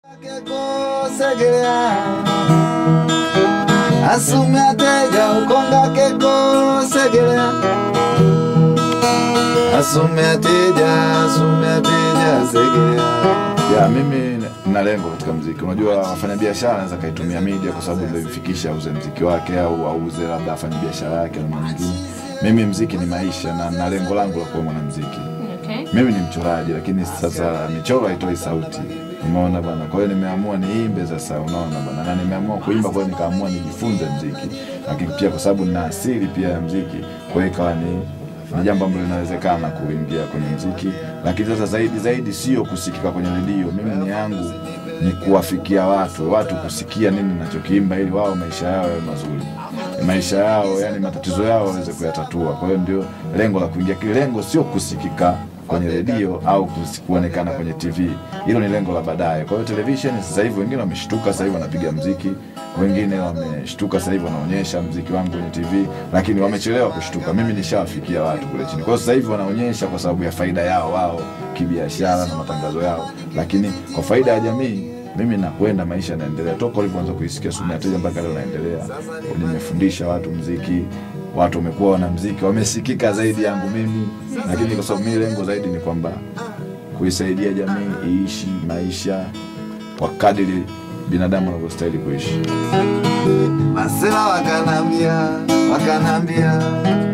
asume ateja ukonga keko segelea asume ateja asume ateja segelea ya mimi na lengo katika mziki unajua wafanyabiashara anaweza kaitumia media kwa sababu ndio imfikisha auze mziki wake au auze labda afanye biashara yake na nyingine mimi mziki ni maisha na na lengo langu la kuwa mwanamziki Okay. mimi ni mchoraji lakini sasa michoro haitoi sauti umeona bana kwa hiyo nimeamua niimbe sasa unaona bana na nimeamua kuimba kwa hiyo nikaamua nijifunze mziki lakini pia kwa sababu nina asili pia ya mziki kwa hiyo ikawa ni ni jambo ambalo linawezekana kuingia kwenye mziki lakini sasa zaidi zaidi sio kusikika kwenye redio mimi ni yangu ni kuwafikia watu watu kusikia nini nachokiimba ili wao maisha yao yawe mazuri maisha yao yani matatizo yao waweze kuyatatua kwa hiyo ndio lengo la kuingia kile lengo sio kusikika kwenye redio au kusi- kuonekana kwenye tv hilo ni lengo la baadaye kwa hiyo television sasa hivi wengine wameshtuka sasa hivi wanapiga mziki wengine wameshtuka sasa hivi wanaonyesha mziki wangu kwenye tv lakini wamechelewa kushtuka mimi nishawafikia watu kule chini kwa hiyo sasa hivi wanaonyesha kwa sababu ya faida yao wao kibiashara na matangazo yao lakini kwa faida ya jamii mimi nakwenda maisha yanaendelea toka ulivyoanza kuisikia sumu ya teja mpaka leo naendelea nimefundisha watu mziki watu wamekuwa wana mziki wamesikika zaidi yangu mimi lakini kwa sababu mimi lengo zaidi ni kwamba kuisaidia jamii iishi maisha kwa kadiri binadamu wanavyostahili kuishi masela wakanambia wakanambia